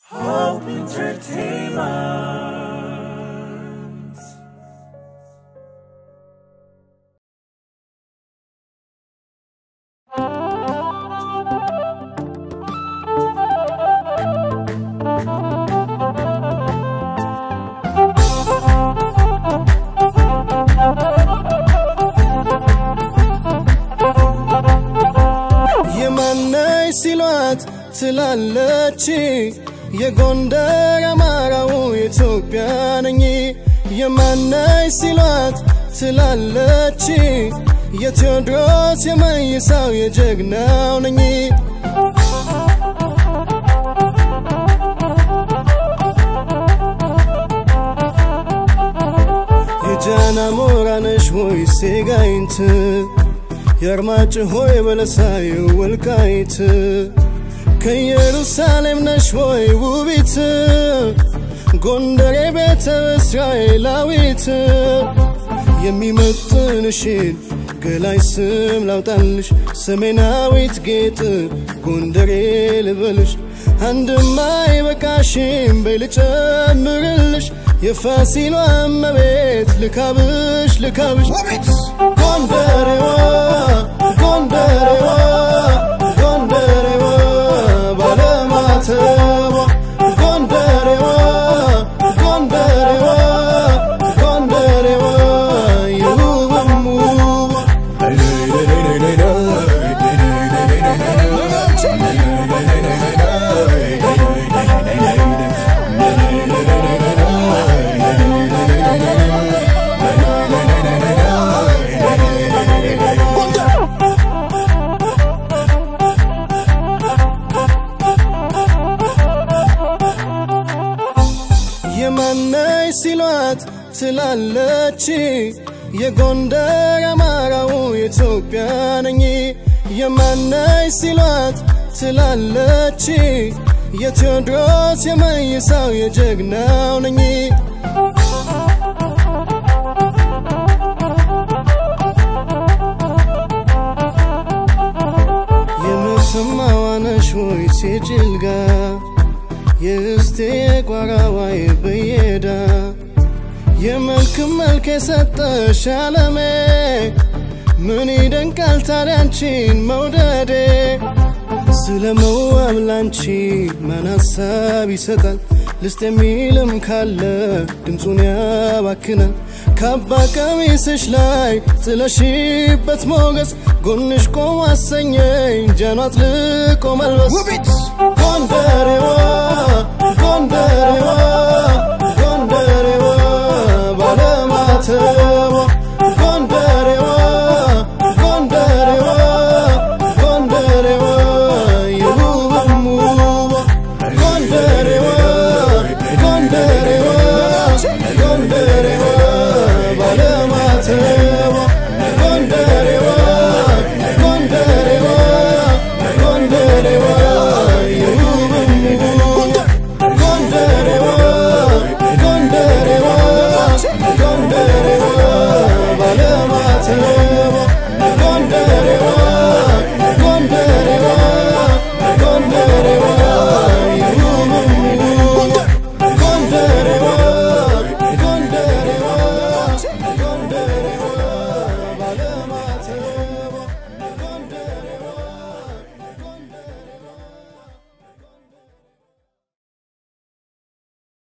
Hope Entertainment. የማነሽ ሲሏት ትላለች የጎንደር አማራው ኢትዮጵያ ነኝ የማነሽ ሲሏት ትላለች የቴዎድሮስ የመይሳው የጀግናው ነኝ የጃና ሞራነሽ ሆይ ሴጋይንት የአርማጭሆ የበለሳዩ ወልቃይት ከኢየሩሳሌም ነሽ ሆይ ውቢት ጎንደሬ ቤተ እስራኤላዊት የሚመጥንሽን ገላይ ስም ላውጣልሽ ሰሜናዊት ጌጥ ጎንደሬ ልበልሽ አንድማ አይበቃሽም በይ ልጨምርልሽ የፋሲሏ እመቤት ልካብሽ ልካብሽ ጎንደሬዋ ጎንደሬዋ ጎንደሬዋ ባለማተቧ ጎንደሬዋ ጎንደሬዋ ጎንደሬዋ የውብም ውቧ የማነሽ ሲሏት ትላለች የጎንደር አማራው ኢትዮጵያ ነኝ የማነሽ ሲሏት ትላለች የቴዎድሮስ የመይሳው የጀግናው ነኝ የምትሰማዋነሽ ወይ ሴጭልጋ የእስቴ ቋራዋይ በየዳ የመልክ መልክ የሰጠሽ አለሜ ምን ይደንቃል ታዲያ አንቺን መውደዴ ስለ መዋብ ላንቺ ማን ሀሳብ ይሰጣል ልስጥ የሚልም ካለ ድምፁን ያባክናል ካባ ቀሚስሽ ላይ ጥለሽበት ሞገስ ጎንሽ ቆም አሰኘኝ ጃኗት ልቆ መልበስ ጎንደሬዋ ጎንደሬዋ ጎንደሬዋ ባለማተቧ